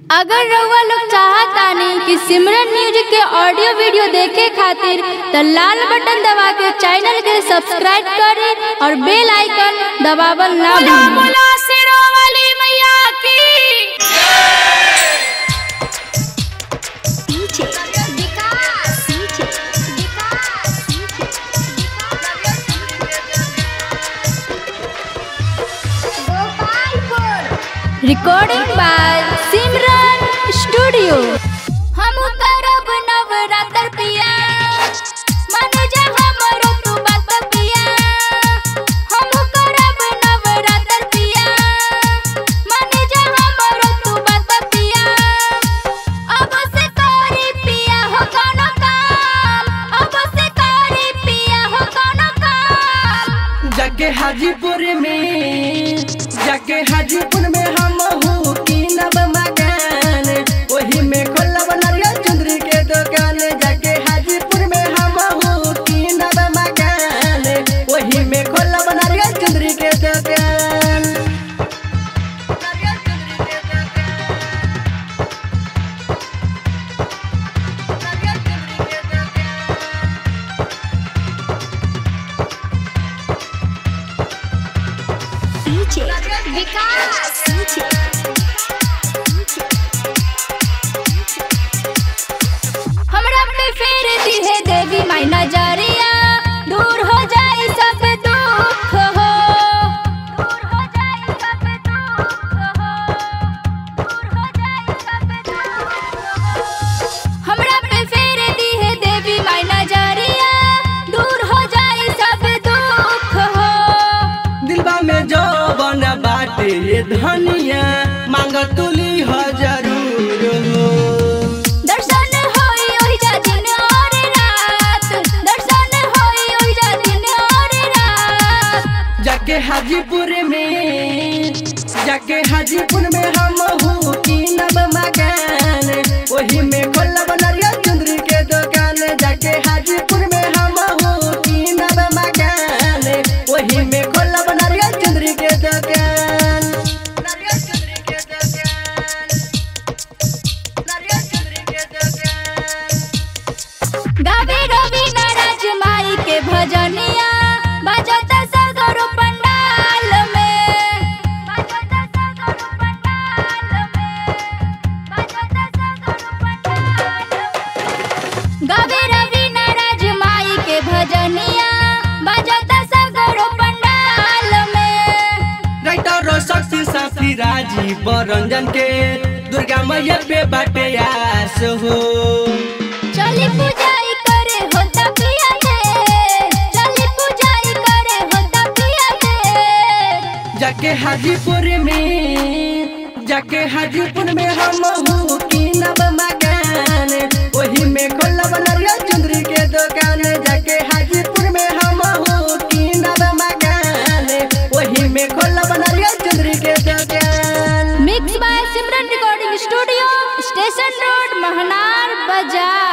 अगर रउआ लोग चाहतानी कि सिमरन म्यूजिक के ऑडियो वीडियो देखे खातिर त लाल बटन दबा के चैनल के सब्सक्राइब करे और बेल आइकन दबावल ना भूलें बोला शेरों वाली मैया की रिकॉर्डिंग बाय सिमरन स्टूडियो हम करब नवरात्र पिया मनुजा हमरो तू बात पिया हम करब नवरात्र पिया मनुजा हमरो तू बात पिया अब से करी पिया हो कोनो काम अब से करी पिया हो कोनो काम जाके हाजीपुर में जाके हाजीपुर में हम हूँ कीनब मकान वही में खोलब नारियल चुंदरी के दुकान जाके हाजीपुर में हम हूँ कीनब मकान वही में खोलब नारियल चुंदरी के दुकान नारियल चुंदरी के दुकान नारियल चुंदरी के दुकान हमरा पे फेर दी है देवी माई नजरिया दूर हो जाए सब दुख हो दूर हो जाए सब दुख हो दूर हो जाए सब दुख हो हमरा पे फेर दी है देवी माई नजरिया दूर हो जाए सब दुख हो दिलबा में जो बन बाटे ये धनिया मांग तुली हो जरूर हो दर्शन होई ओहि जा दिन और रात दर्शन होई ओहि जा दिन और रात जाके हाजीपुर में जाके हाजीपुर में हम हूँ कीनब मकान वही में खोलब नारियल चुंदरी के दुकान जाके हाजीपुर में हम हूँ कीनब मकान वही में खोलब नारियल चुंदरी के दुकान नारियल चुंदरी के दुकान नारियल चुंदरी के दुकान गावे रवि नाराज माई के भजनिया बजत सगरो पंडाल में बजत सगरो पंडाल में बजत सगरो पंडाल में गावे रवि नाराज माई के भजनिया बजत सगरो पंडाल में राइटर शक्ति साथी राजीव रंजन के दुर्गा मैया पे बाटे आस हो चली पूजाई करे होता पिया के चली पूजाई करे होता पिया के जाके हाजीपुर में जाके हाजीपुर में हम हूँ कीनब मकान वही में खोलब नारियल चुंदरी के दुकान जाके हाजीपुर में हम हूँ कीनब मकान वही में खोलब नारियल चुंदरी के दुकान mix by Simran recording studio station road Mahnar बाजार